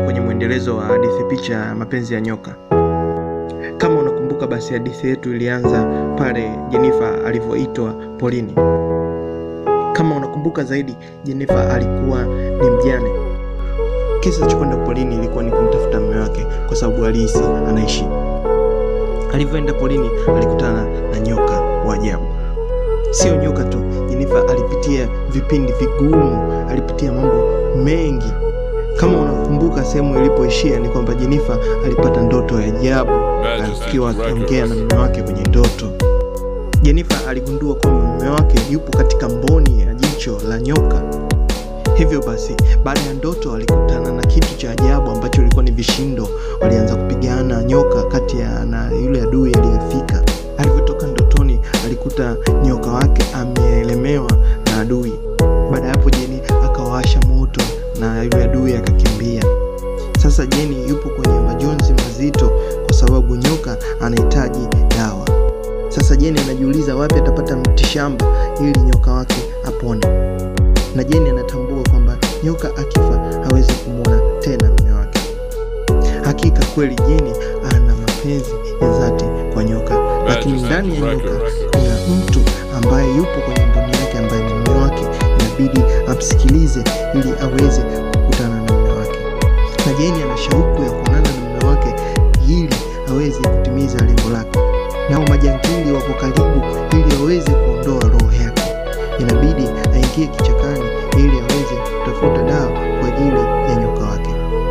kwenye mwendelezo wa hadithi picha ya mapenzi ya nyoka. Kama unakumbuka, basi hadithi yetu ilianza pale Jenifa alivyoitwa polini. Kama unakumbuka zaidi, Jenifa alikuwa ni mjane. Kisa cha kwenda polini ilikuwa ni kumtafuta mume wake, kwa sababu alihisi anaishi. Alivyoenda polini, alikutana na nyoka wa ajabu. Sio nyoka tu, Jenifa alipitia vipindi vigumu, alipitia mambo mengi. Kama unakumbuka sehemu ilipoishia ni kwamba Jenifa alipata ndoto ya ajabu akiwa akiongea na mume wake kwenye ndoto. Jenifa aligundua kwamba mume wake yupo katika mboni ya jicho la nyoka. Hivyo basi, baada ya ndoto alikutana na kitu cha ajabu ambacho ilikuwa ni vishindo. Walianza kupigana nyoka kati ya na yule adui aliyefika. Alivyotoka ndotoni, alikuta nyoka wake ameelemewa na adui. Baada ya hapo, Jeni akawasha moto na yule adui akakimbia. Sasa Jeni yupo kwenye majonzi mazito kwa sababu nyoka anahitaji dawa. Sasa Jeni anajiuliza wapi atapata mtishamba ili nyoka wake apone, na Jeni anatambua kwamba nyoka akifa hawezi kumwona tena mume wake. Hakika kweli Jeni ana mapenzi ya dhati kwa nyoka, lakini ndani ya nyoka kuna mtu ambaye yupo kwenye mboni yake ambaye ni mume wake. Inabidi amsikilize ili aweze kukutana na mume wake, na Jeni ana shauku ya kuonana na mume wake ili aweze kutimiza lengo lake. Nao majangili wako karibu ili aweze kuondoa roho yake. Inabidi aingie kichakani ili aweze kutafuta dawa kwa ajili ya nyoka wake.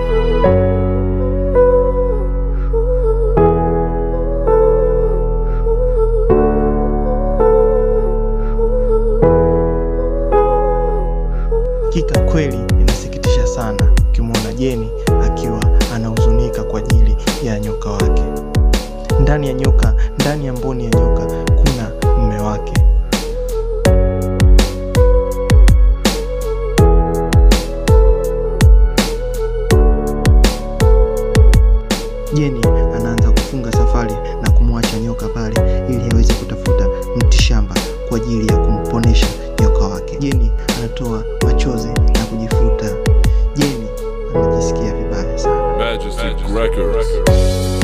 Hakika kweli inasikitisha sana ukimwona Jeni akiwa anahuzunika kwa ajili ya nyoka wake. Ndani ya nyoka, ndani ya mboni ya nyoka kuna mume wake. Jeni anaanza kufunga safari na kumwacha nyoka pale ili aweze kutafuta mtishamba kwa ajili ya kumponesha nyoka wake. Jeni anatoa machozi na kujifuta. Jeni anajisikia vibaya sana. Majesty Records.